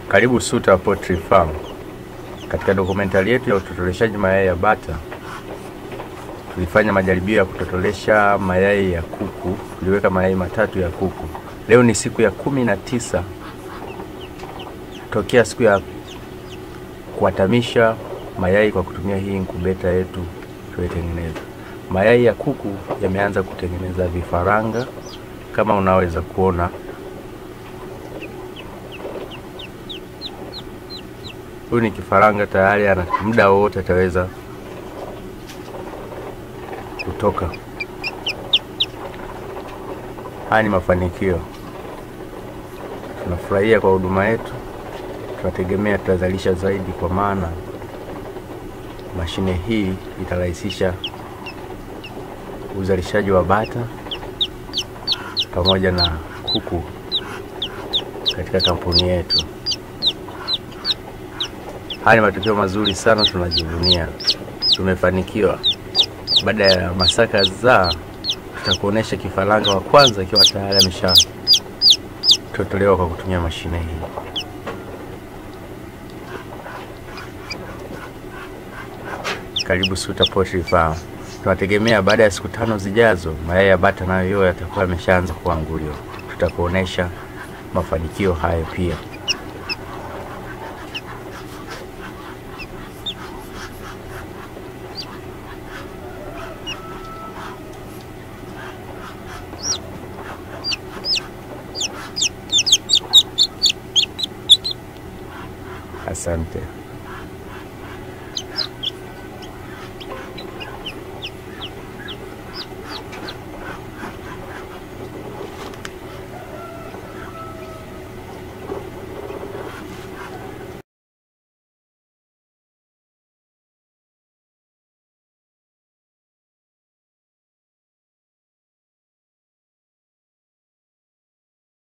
Karibu Suta Poultry Farm. Katika dokumentari yetu ya utotoleshaji mayai ya bata, tulifanya majaribio ya kutotolesha mayai ya kuku. Tuliweka mayai matatu ya kuku. Leo ni siku ya kumi na tisa tokea siku ya kuatamisha mayai kwa kutumia hii inkubeta yetu tuliotengeneza. Mayai ya kuku yameanza kutengeneza vifaranga kama unaweza kuona. Huyu ni kifaranga tayari, ana muda wowote ataweza kutoka. Haya ni mafanikio. Tunafurahia kwa huduma yetu, tunategemea tutazalisha zaidi, kwa maana mashine hii itarahisisha uzalishaji wa bata pamoja na kuku katika kampuni yetu. Haya ni matokeo mazuri sana, tunajivunia, tumefanikiwa. Baada ya masaa kadhaa, tutakuonesha kifaranga wa kwanza ikiwa tayari ameshatotolewa kwa kutumia mashine hii. Karibu Suta Poultry Farm. Tunategemea baada ya siku tano zijazo mayai ya bata nayo yote yatakuwa yameshaanza kuanguliwa. Tutakuonesha mafanikio hayo pia. Asante.